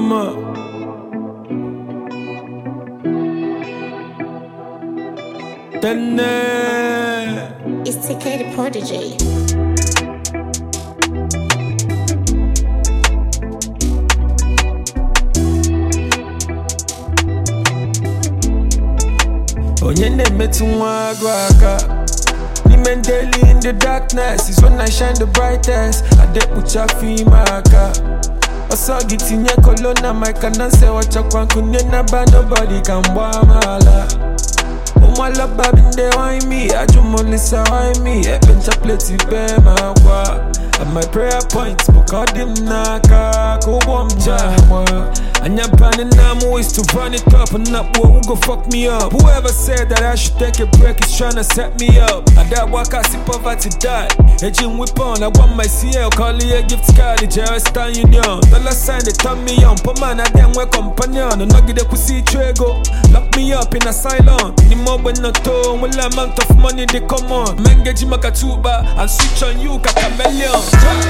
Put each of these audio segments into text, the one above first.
mama. Tene. It's TK the Prodigy. Onye na-emetụ nwa agụ aka N'ime daily in the darkness is when I shine the brightest Adekpucha afọ ime aka Ọsọ gị tinye kolona maka na nse wachakwa nkunye naba nobody ka mgba amaala ụmụalaba bi ndị wine me ajụmolisa wine me ekpencha pleti be ma akwa And my prayer point bụ ka ọ dị m n'aka ka ụgbọ m ji agba anya bani na m ways to run it up and not who go fuck me up whoever said that I should take a break is trying to set me up ada waka si poverty die eji m weapon I want my CL call it a gift card the Western Union dollar sign they turn me on poor man I dem we companion nọgide kwụsị ịchụ ego lock me up in asylum n'ime ogbe nnọtọ nwere amount of money dey come on mengeji maka tuba and switch on you ka chameleon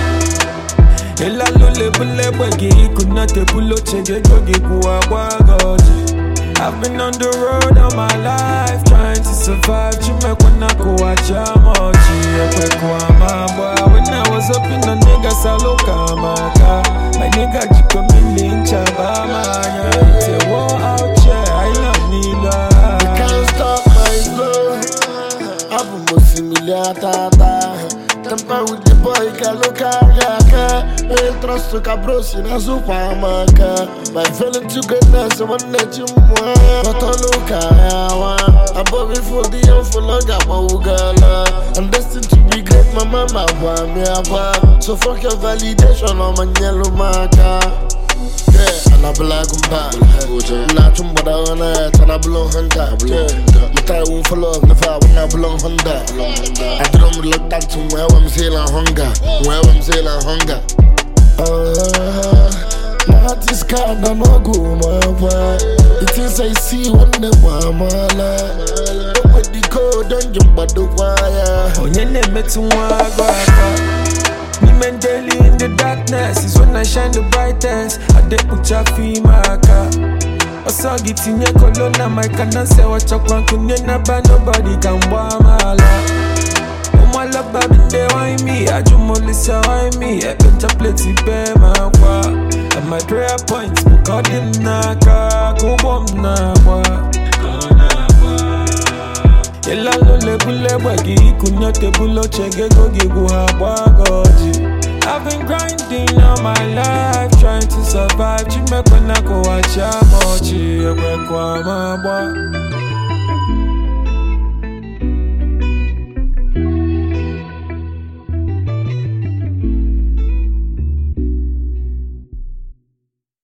ịlalụ lebụl egbe gị ịkụna tebụl oche gị ego gị kwụwa gwa gị ọjị I've been on the road all my life trying to survive Chimekwana kuwacha mochi Ekwekwa mabwa When I was up in the nigga saloka maka My nigga jiko mili nchaba manya It's a war out here, I love Nila can't stop my flow. Abu Musimili tata. Tampa with the boy Kaluka Yaka. El trosto cabrosi na supamaka. My feeling to goodness, I want to you more. But I look at Above me for the young for long, I'm a ugala. I'm destined to be great, my mama, want me a So fuck your validation, I'm a yellow marker. Yeah, and I be like I'm back. Nah, chum but I wanna it, and I belong Honda. Yeah, my tie won't fall off, never when I belong Honda. I don't look down to where I'm sailing hunger, where I'm sailing hunger. Uh, my heart is kind of no go, my boy. It is I see when the mama la. With the code, don't jump by the wire. Onye na-emetụ nwa agụ aka N'ime daily in the darkness is when I shine the brightest Adekpucha afọ ime aka Ọsọ gị tinye kolona maka na nse wachakwa nkunye naba nobody ka mgba amaala ụmụalaba bi ndị wine me ajụmolisa wine me ekpecha pleti be ma akwa And my prayer point bụ ka ọ dị m n'aka ka ụgbọ m na-agba ịlalụ lebụl egbe gị ịkụnye tebụl oche gị ego gị gwụ ha gba gị ọjị I've been grinding all my life trying to survive Chimekwe na kụwachi ama ọchị ekwekwa m agba